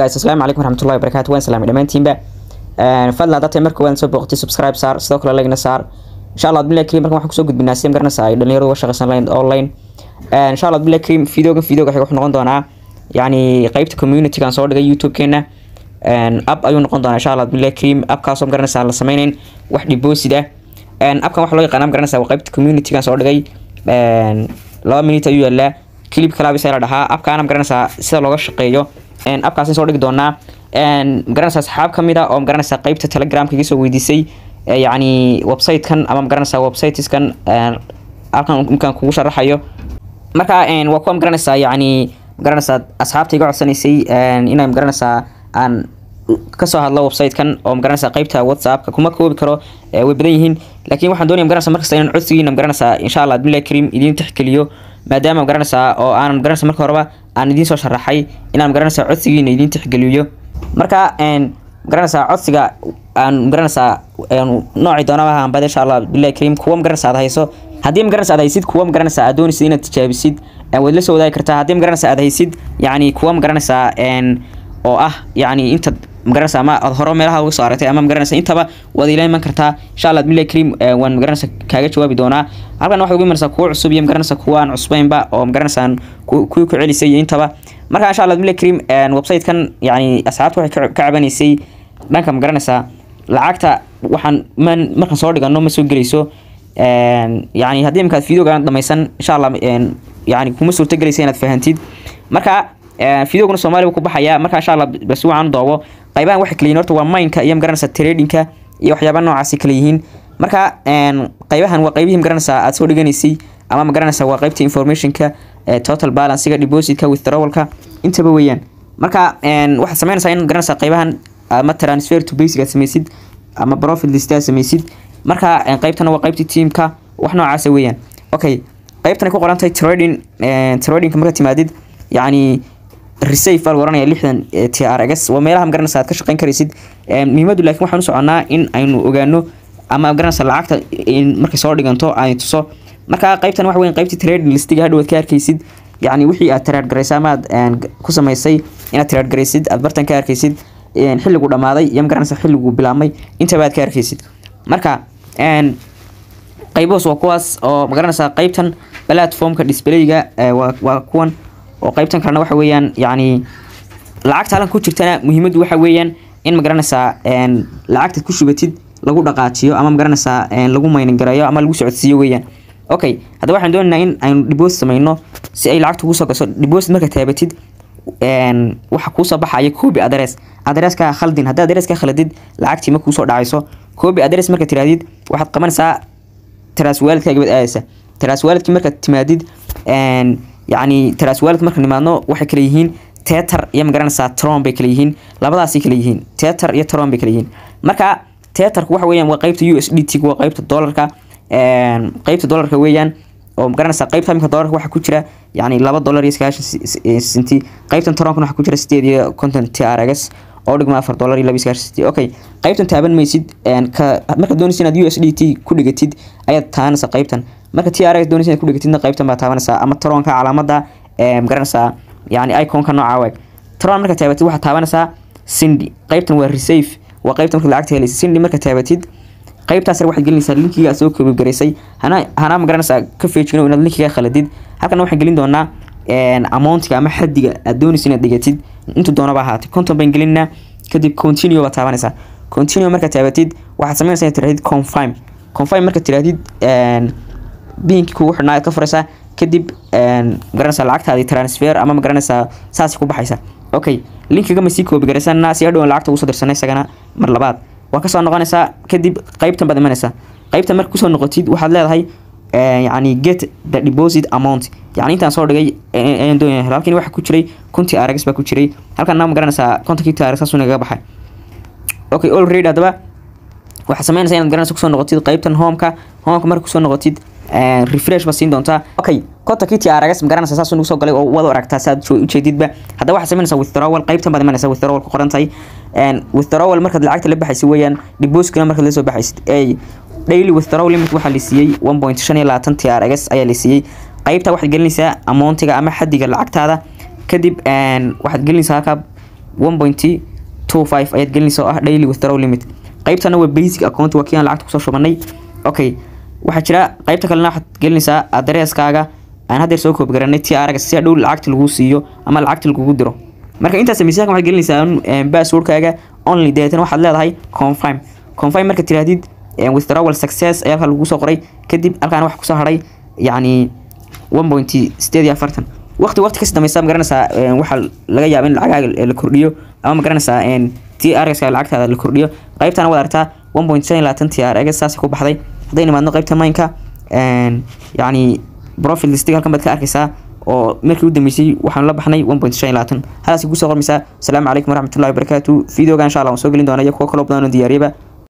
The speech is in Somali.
guys asalaamu calaykum waraxmatullahi wabarakaatu waan salaamay dhammaantiinba fadlan hadda tahay marka waan soo booqatay subscribe saar sidoo kale lagna saar insha allah abdullahi karim markan waxaan kusoo gudbinaa sim garanaysa ay dhalinyaradu uga shaqaysan lahayn online insha allah abdullahi karim videoga videoga xiga wuxuu noqon doonaa yacni qeybta communitygan soo dhigay youtube-keena app ayuu noqon doonaa insha allah abdullahi karim appkaasoo garanaysa la sameynayn wax deposit ah appkan waxa loo yaqaana garanaysa waa qeybta communitygan soo dhigay laba minute ayuu yaalaa clip kalaabisa la dhahaa appkaana magaranaysaa sida looga shaqeeyo appkaas soo dhigi doonaa magaranaysaa asxaab ka mid a oo magaranaysaa qeybta telegramka iga soo weydiisay yacni website-kan ama magaranaysaa websiteskan halkan imkaan kugu sharaxayo marka waa kuwa magaranaysaa yacni magaranaysaa asxaabta iga codsanaysay inay magaranaysaa aan kasoo hadlo website-kan oo magaranaysaa qeybta whatsappka kuma koobi karo way badan yihiin laakiin waxaan doonaya magaranaysaa markasta inaan codsigiina magaranaysaa insha allah abdullahi karim idiin tixgeliyo maadaama magaranaysaa oo aanan magaranaysa marka horeba aan idiin soo sharaxay inaan magaranaysaa codsigiina idiin tixgeliyo marka magaranaysaa codsiga aan magaranaysaa noocii doonaba hanbad insha allah abdullahi karim kuwa magaranaysaa aad hayso haddii magaranaysa aad haysid kuwa magaranaysaa aad doonaysid inaad tijaabisid waad la soo wadaagi kartaa haddii magaranaysaa aad haysid yacni kuwa magaranaysaa oo ah yacni inta magaranaysa ama aad hore meelaha uga soo aragtay ama magaranaysa intaba waad ila iman kartaa insha allah abdullahi karim waan magaranaysa kaaga jawaabi doonaa halkan waxaad ugu imanaysaa kuwa cusub iyo magaranaysa kuwa aan cusbaynba oo magaranaysa kuwii ku celisay iyo intaba marka insha allah abdullahi karim website-kan yacni asxaabta waxay ka cabanaysay dhanka magaranaysa lacagta waxaan man markaan soo dhigano ma soo gelayso yani haddii imkaad videogan dhamaysan insha allah yani kuma suurta gelaysa inaad fahantid marka videoguna soomaaliya ku baxaya marka insha allah bas waxaan doobo qaybahan waxay kala yihiin horta waa mineka iyo magaranaysa tradingka iyo waxyaaba noocaasi kala yihiin marka qaybahan waa qaybihii magaranaysa aad soo dhiganaysay ama magaranaysa waa qaybta informationka total balancega depositka withdrawalka intaba weeyaan marka waxaad sameynaysaa in magaranaysa qaybahan ama transfer to basic aad samaysid ama profit list aad samaysid marka qaybtana waa qaybtii teamka wax noocaasa weeyaan okay qaybtan ku qoran tahay trading tradingka marka timaadid yacni resafe baa lagu oranaya lixdan t r x waa meelaha magaranaysa aad ka shaqeyn karaysid muhiimadu laakiin waxaan u soconaa in aynu ogaano ama magaranaysa lacagta markay soo dhiganto ay tuso marka qaybtan waxa weyn qaybtii trading listiga hadhow aad ka arkaysid yacni wixii aad trade garaysay ama aad ku samaysay inaad trade garaysid aad bartan ka arkaysid xilligu dhamaaday iyo magaranaysa xilligu bilaabmay intaba aad ka arkaysid marka qayboos waa kuwaas oo magaranaysaa qaybtan platformka displayga waa kuwan oo qaybtan kalena waxa weeyaan yacni lacagta halan ku jirtana muhiimaddu waxa weeyaan in magaranaysaa lacagtaad ku shubatid lagu dhaqaajiyo ama magaranaysaa lagu maynin gareeyo ama lagu socodsiiyo weeyaan okay haddaba waxaan doonaynaa in aynu deposit samayno si ay lacagta ugu soo gasho deposit marka taabatid waxa kuusoo baxaya copy address addresska khaldin haddii addresska khaladid lacagtii ma kuusoo dhacayso copy address marka tirahdid waxaad qabanaysaa tiraas waalidkaaga baad aadaysa tiraas waalidkii markaad timaadid yacni tiraas waalid marka nimaadno waxay kala yihiin tetar iyo magaranaysaa tron bay kala yihiin labadaasay kala yihiin tetar iyo tron bay kala yihiin marka tetarku waxa weeyaan waa qaybta u s d t waa qaybta dollarka qaybta dollarka weeyaan oo magaranaysaa qaybta imika dollarka waxaa ku jira yacni laba dollar iyo sagaashan senti qaybtan toronkana waxaa ku jira sideed iyo konton t r x oo dhigma afar dollar iyo laba iyo sagaashan senti okay qaybtan taaban maysid ka markaad doonaysa inaad u s d t ku dhigatid ayaad taabanaysaa qaybtan marka t r x doonaysa inaad ku dhigatidna qaybtan baa taabanaysaa ama toronka calaamada magaranaysaa yacni iconka nooca waag toron markaad taabatid waxaad taabanaysaa cindy qaybtan waa resafe waa qaybta markaad lacagta helaysa cindy markaad taabatid qaybtaas waxaad gelinaysaa linkiga aad soo koobgaraysay hana hana magaranaysaa ka feejino inaad linkiga khaladid halkana waxaan gelin doonaa amountiga ama xadiga aad doonaysa inaad dhigatid intuu doonaba ahaatay konton baan gelinaa kadib continue baad taabanaysaa continue markaad taabatid waxaad sameynaysaa inaad tirahdid confirm confirm markaad tirahdid biinkii kugu xidhnaa aad ka furaysaa kadib magaranaysaa lacagtaadii transfer ama magaranaysaa saasay ku baxaysa okay linkiga ma sii koobigaraysana si hadhowan lacagta ugu soo dirsanay isagana mar labaad waa kasoo noqonaysaa kadib qaybtan baad imanaysaa qaybtan marka kusoo noqotid waxaad leedahay yacni get the deposit amount yacni intaan soo dhigay ayaan doonaya halkan waxa ku jiray kuntii arags baa ku jiray halkan ma garanaysaa kontonkii taarag saasuu nagaga baxay okay already haddaba waxaad sameynaysaa inaad garanaysa kusoo noqotid qaybtan homeka homeka marka kusoo noqotid refresh ba siin doontaa okay kontonkii trgs magaranaysa saasuu nagu soo galay oo wada aragtaa saad ujeedidba haddaba waxaad sameynaysaa withdrawal qaybtan baad imanaysaa withdrawal ku qoran tahay withdrawal markaad lacagta la baxaysid weeyaan depositkana markaad la soo baxaysid daily withdrawal limit waxaa la siiyey one point shan iyo labaatan trgs ayaa la siiyey qaybta waxaad gelinaysaa amountiga ama xadiga lacagtaada kadib waxaad gelinaysaa halkaa one point two five ayaad gelinaysa oo ah daily withdraw limit qaybtana waa basic account waa kii aan lacagta kusoo shubanay okay waxaa jira qaybta kalena waxaad gelinaysaa adareskaaga aan haddeer soo koobi garanay ti araga si dhow lacagta lagu siiyo ama lacagta lagugu diro marka intaas miisaanka waxaad gelinaysaa passwordkaaga only deetana waxaad leedahay confirm confirm marka tirahdid withdrawal success ayaa halkaa lagu soo qoray kadib halkaan wax kusoo haray yacni one point sideed iyo afartan waqti waqti kasi dambaysa magaranaysaa waxaa laga yaaba in lacagaaga la kordhiyo ama magaranaysaa t r x lacagtaada la kordhiyo qaybtana waad aragtaa one point shan iyo labaatan t r x saas ku baxday hadday nimaadno qaybta maynka yacni profit listig halkan baad ka arkaysaa oo markii u dambeysay waxaanu la baxnay one point shan iyo labaatan halaasi kusoo qormaysaa asalaamu calaykum waraxmatullahi wabarakaatu videoga insha allah waan soo gelin doona iyo kuwo kaloo badan oo diyaariyaba